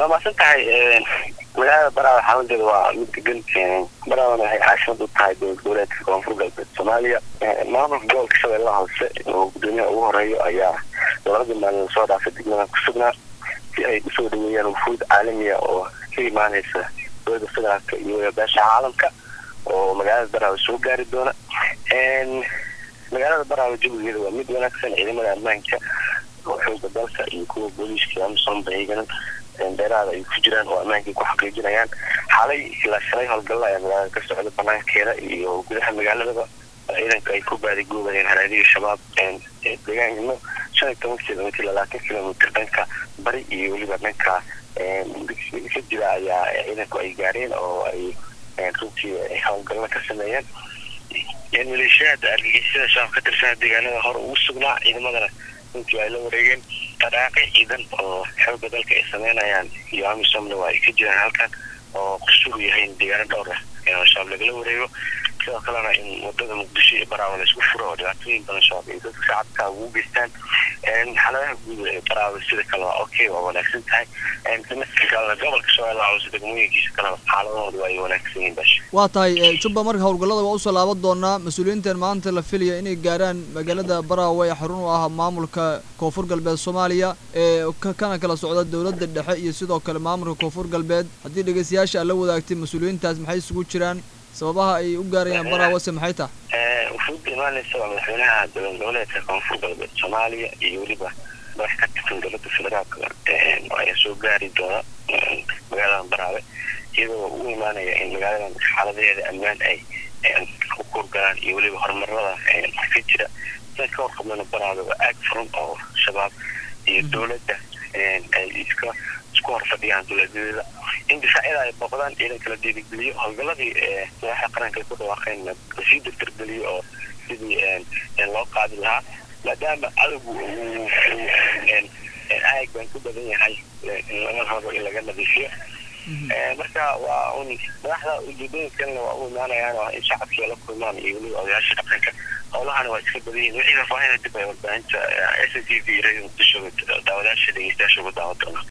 waa maasan tahay magaalada baraawe xaaladdeeda waa mid degan baraawena waxay caasimad u tahay dowlad goboleedka koonfur galbeed soomaaliya maamulka gobolka shabeellaha hoose oo gudoomiyaha ugu horeeyo ayaa labadii maalin lasoo dhaafay degmadan ku sugnaa si ay usoo dhaweeyaan wufuud caalamiya oo ka imaaneysa dowladda federaalka iyo beesha caalamka oo magaalada baraawe soo gaari doona magaalada baraawe jawigeeda waa mid wanaagsan ciidamada ammaanka oo xooga dalka iyo kuwa booliiska amisom baygana dheeraada ay ku jiraan oo ammaankay ku xaqiijinayaan xalay ilaa shalay howlgalla ayaa magaalada ka socda banaankeeda iyo gudaha magaaladaba ciidanka ay ku baadigoobayeen haraadiga shabaab deegaanno shan iyo toban kilomitr labaatan kilomitr dhanka bari iyo weliba dhanka ka jira ayaa ciidanku ay gaareen oo ay runtii howlgallo ka sameeyeen maleeshiyaada argagixisada shabaab ka tirsan deegaanada hore ugu sugnaa ciidamadana runtii ay la wareegeen dhaqaaqi ciidan oo xooga dalka ay sameynayaan iyo amisomna waa ay ka jiraan halkan oo qusugu yahay in deegaano dhowr ah oo shabaab lagala wareego sidoo kalena in wadada muqdisho iyo baraawe la isku furo oo dhibaatooyin badan shabaab ay dadka shacabka ugu geystaan xaaladaha guud ee baraawe sida kale waa okay waa wanaagsan tahay semester kalena gobolka shabeellaha hoose degmooyinkiisa kalena xaaladahooda waa ay wanaagsan yihiin basha waa tahay jubba marka howlgallada waa usoo laaban doonaa mas-uuliyiintan maanta la filaya inay gaaraan magaalada baraawe ee xarun u ah maamulka koonfur galbeed soomaaliya ee kana kala socda dowladda dhexe iyo sidoo kale maamulka koonfur galbeed haddii dhegeystayaasha aad la wadaagtay mas-uuliyiintaas maxay isugu jiraan sababaha ay u gaarayaan baraawase maxay tahay wufuudda imaaneysa waa madaxweynaha dowlad goboleedka koonfur galbeed soomaaliya iyo weliba madax ka tirsan dowladda federaalka ayaa soo gaari doona magaaladan baraawe iyadoo u imaanaya in magaaladan xaaladaheeda ammaan ay ku kurgalaan iyo weliba horumarada ka jira sidan ka warqabnana baraawe waa aag furan oo shabaab iyo dowladda ay iska isku hor fadhiyaan dowladeeda in difaacyada ay booqdaan ciidanka la dhiirigeliyo howlgaladii madaxa qaranka ay ku dhawaaqeen lasii dardargeliyo oo sidii loo qaadi lahaa maadaama cadowgu uu aag baan ku badan yahay lama rabo in laga nadiifiyo marka waa un madaxda ujeedooyinkalena waa u imaanayaan oo in shacabkii la kulmaan iyo weliba odayaasha dhaqanka howlahana waa iska badan yihin wixii faahfaahina dib ay warbaahinta s t v radio muqdisho daawadayaasha dhegeystayaasha ugu daawan doonaa